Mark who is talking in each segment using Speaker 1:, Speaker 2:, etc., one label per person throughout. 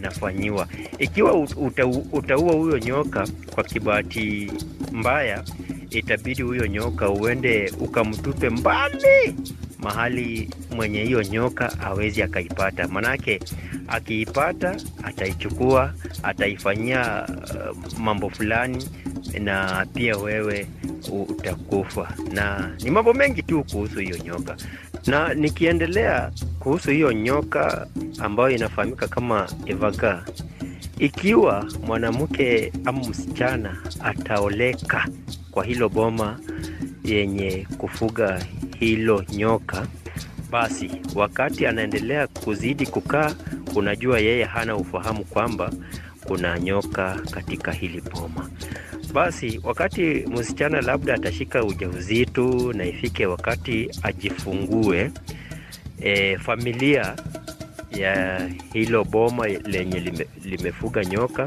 Speaker 1: atafanyiwa. Ikiwa uta, utaua huyo nyoka kwa kibahati mbaya, itabidi huyo nyoka uende ukamtupe mbali mahali mwenye hiyo nyoka hawezi akaipata, manake akiipata ataichukua, ataifanyia uh, mambo fulani, na pia wewe utakufa. Na ni mambo mengi tu kuhusu hiyo nyoka, na nikiendelea kuhusu hiyo nyoka ambayo inafahamika kama evaga, ikiwa mwanamke ama msichana ataoleka kwa hilo boma yenye kufuga hilo nyoka, basi wakati anaendelea kuzidi kukaa, unajua yeye hana ufahamu kwamba kuna nyoka katika hili boma. Basi wakati msichana labda atashika ujauzito na ifike wakati ajifungue, e, familia ya hilo boma lenye lime, limefuga nyoka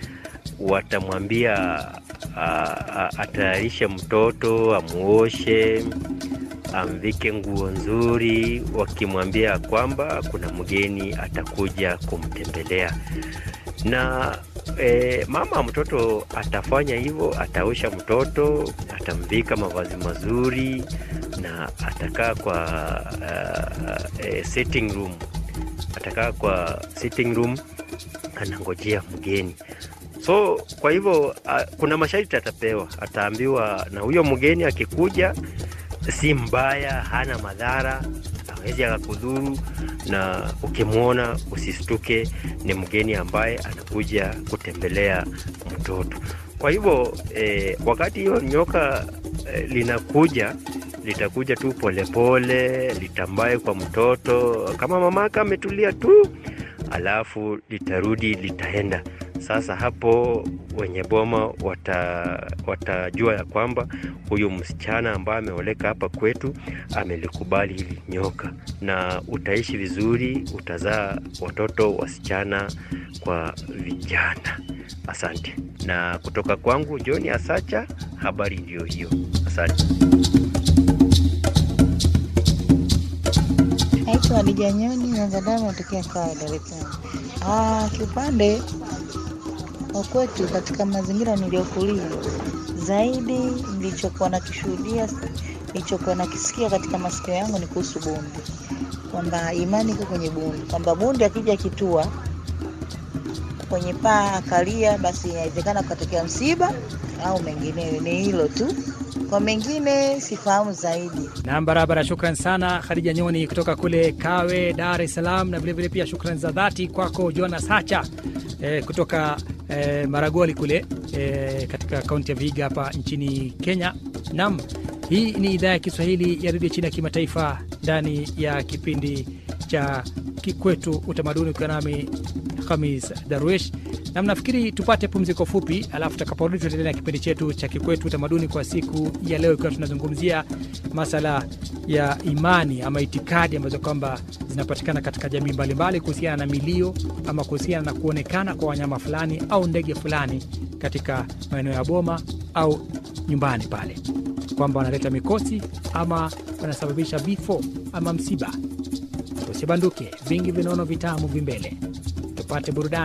Speaker 1: watamwambia atayarishe mtoto, amuoshe, amvike nguo nzuri, wakimwambia kwamba kuna mgeni atakuja kumtembelea na e, mama mtoto atafanya hivyo, ataosha mtoto, atamvika mavazi mazuri na atakaa kwa uh, uh, sitting room, atakaa kwa sitting room anangojea mgeni. So kwa hivyo uh, kuna masharti atapewa, ataambiwa na huyo mgeni akikuja, si mbaya, hana madhara, hawezi akakudhuru, na ukimwona usistuke, ni mgeni ambaye anakuja kutembelea mtoto. Kwa hivyo eh, wakati hiyo nyoka eh, linakuja litakuja tu polepole, litambaye kwa mtoto kama mamaka ametulia tu, alafu litarudi litaenda. Sasa hapo wenye boma wata, watajua ya kwamba huyu msichana ambaye ameoleka hapa kwetu amelikubali hili nyoka, na utaishi vizuri, utazaa watoto wasichana kwa vijana. Asante. Na kutoka kwangu John Asacha, habari ndiyo hiyo. Asante.
Speaker 2: Naitwa Hadija Nyoni Nyanzadamu, natokea Kawe, Dar es Salaam. Ah, kiupande wa kwetu katika mazingira niliyokulia, zaidi nilichokuwa nakishuhudia, nilichokuwa nakisikia katika masikio yangu ni kuhusu bundi, kwamba imani iko kwenye bundi, kwamba bundi akija kitua kwenye paa akalia, basi inawezekana kukatokea msiba au mengineyo. Ni hilo tu, kwa mengine sifahamu zaidi.
Speaker 3: Nam, barabara. Shukran sana Khadija Nyoni kutoka kule Kawe, Dar es Salaam, na vilevile pia shukran za dhati kwako Jonas Hacha eh, kutoka eh, Maragoli kule eh, katika kaunti ya Vihiga hapa nchini Kenya. Nam, hii ni idhaa ya Kiswahili ya redio chini ya kimataifa ndani ya kipindi cha Kikwetu Utamaduni, ukiwa nami Hamis Darwish na mnafikiri tupate pumziko fupi, alafu tutakaporudi tutaendelea na kipindi chetu cha Kikwetu Utamaduni kwa siku ya leo, ikiwa tunazungumzia masala ya imani ama itikadi ambazo kwamba zinapatikana katika jamii mbalimbali kuhusiana na milio ama kuhusiana na kuonekana kwa wanyama fulani au ndege fulani katika maeneo ya boma au nyumbani pale, kwamba wanaleta mikosi ama wanasababisha vifo ama msiba. Usibanduke, vingi vinono vitamu vimbele, tupate burudani.